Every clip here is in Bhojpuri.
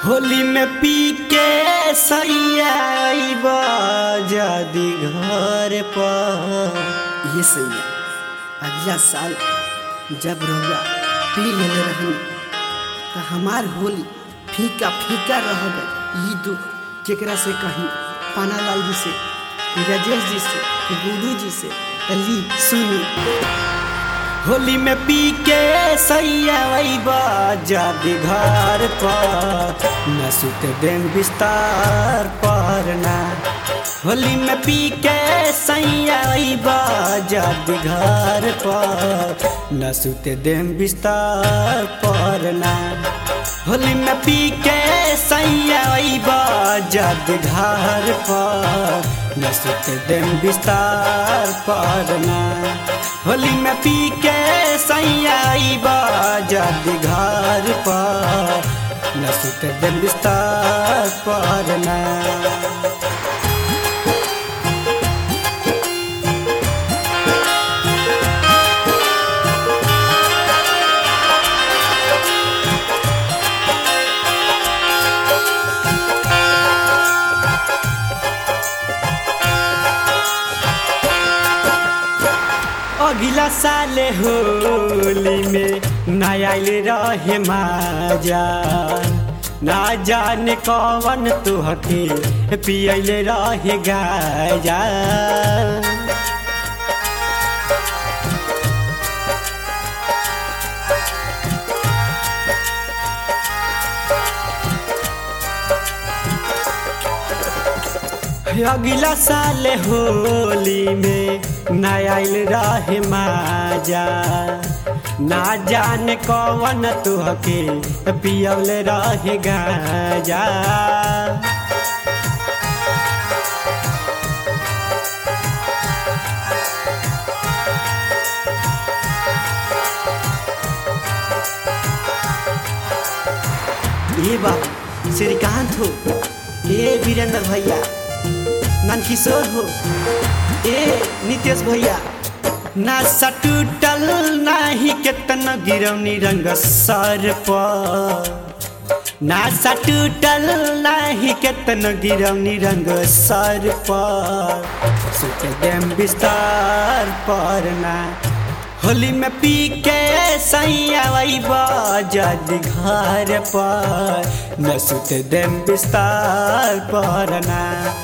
होली में पी के सैया जदी घर पर ये सैया अगला साल जब रउआ पी लेले रहनी तो हमार होली फीका फीका रह गई ई दुख केकरा से कहीं पानालाल जी से कि राजेश जी से कि गुडू जी से तली सुनी होली में पी के सैया जदी घर पर न सुत देन बिस्तार पर ना होली में पी के सैया जदी घर पर न सुत देन बिस्तार पर ना होली में पी के सैया जद घर पर न सुत देन बिस्तार पर ना होली में पी के सैया जद घर पर न सुत देन बिस्तार पर ना अगिला साल होली में नयाल रहे माजा ना जाने कौन तुहके पियल रहे गाजा अगला साल होली में नयाल रहे माजा ना जाने कौन तुहके पियल रहे गाजा ये बात श्रीकांत हो ए वीरेंद्र भैया नंदकिशोर हो ए नितेश भैया ना सटूटल नाही केतन गिरौनी रंग सर पर ना सटूटल नाही केतन गिरौनी रंग सर पर सुत देम बिस्तार पर ना होली में पी के सैया जद घर पर न सुत देम बिस्तार पर ना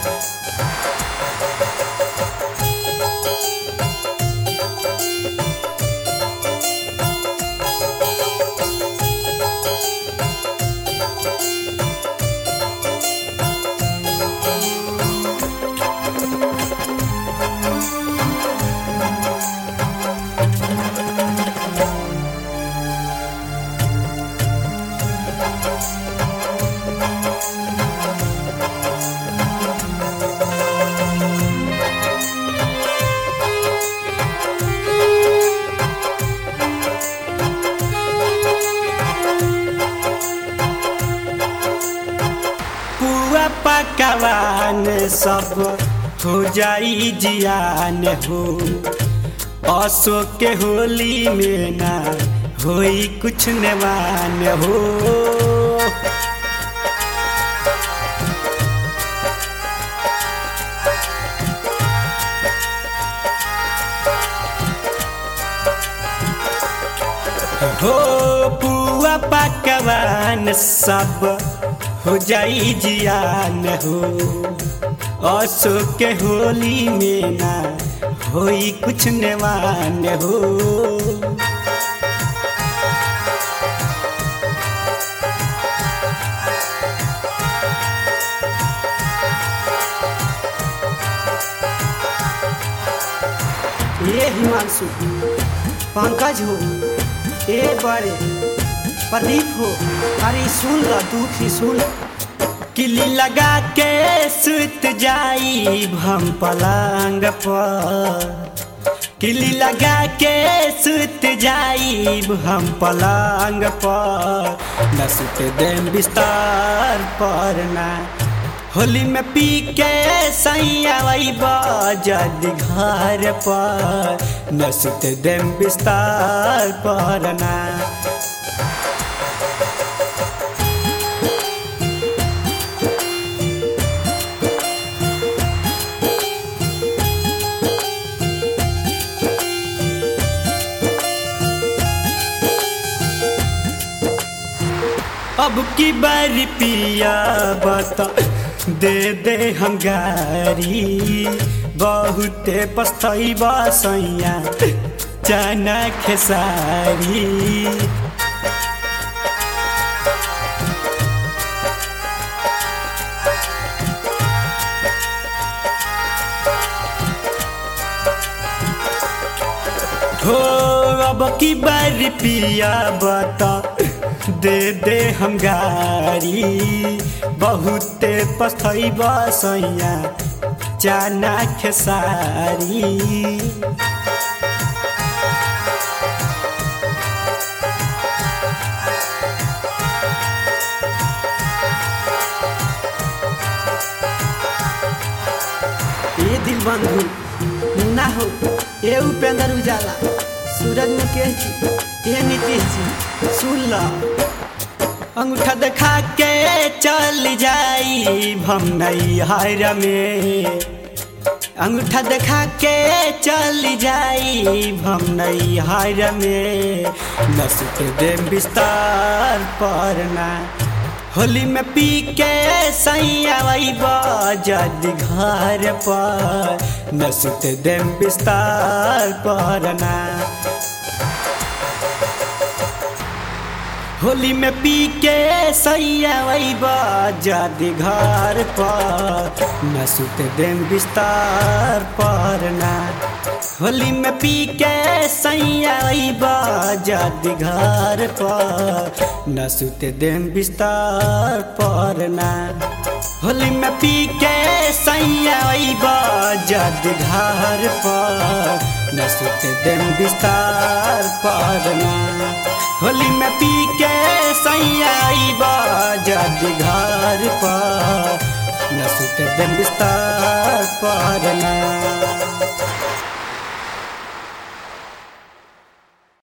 पुआ पकवान सब हो जाई जियान हो अशोक के होली में ना होई कुछ नवान हो हो पुआ पकवान सब हो जाई जियान हो अशोक के होली में ना होई कुछ नवान हो ए हिमांशु पंकज हो ए बड़े प्रदीप हो अरे सुन ल दुख ही सुन किली लगा के सुत जाई हम पलंग पर किली लगा के सुत जाई हम पलंग पर न सुत देम बिस्तार पर ना होली में पी के सैया जद घर पर न सुत देम बिस्तार पर ना अब की बारी पिया बता दे दे हम गारी बहुते पछतैबा सैया चना खेसारी हो अब की बारी पिया बता दे दे हम गारी बहुते पछतैबा सैया चना खेसारी ए दिल बंधु मुन्ना हो ए उपेंद्र उजाला सूरज मुकेश जी ए नीतीश जी सुन ला अंगूठा देखा के चल जाई हम नहीं हार में अंगूठा देखा के चल जाई हम नहीं हार में नसुत दे बिस्तार परना होली में पी के सैया जद घर पर नसुत दे बिस्तार परना होली में पी के सैया जद घर पर न सुत देम बिस्तार पर ना होली में पी के सैया जद घर पर न सुत देम बिस्तार पर ना होली में पी के सैया जद घर पर न सुत देम बिस्तार पर ना होली में पी के सैया जद घर पर न सुत दिन बिस्तार पर ना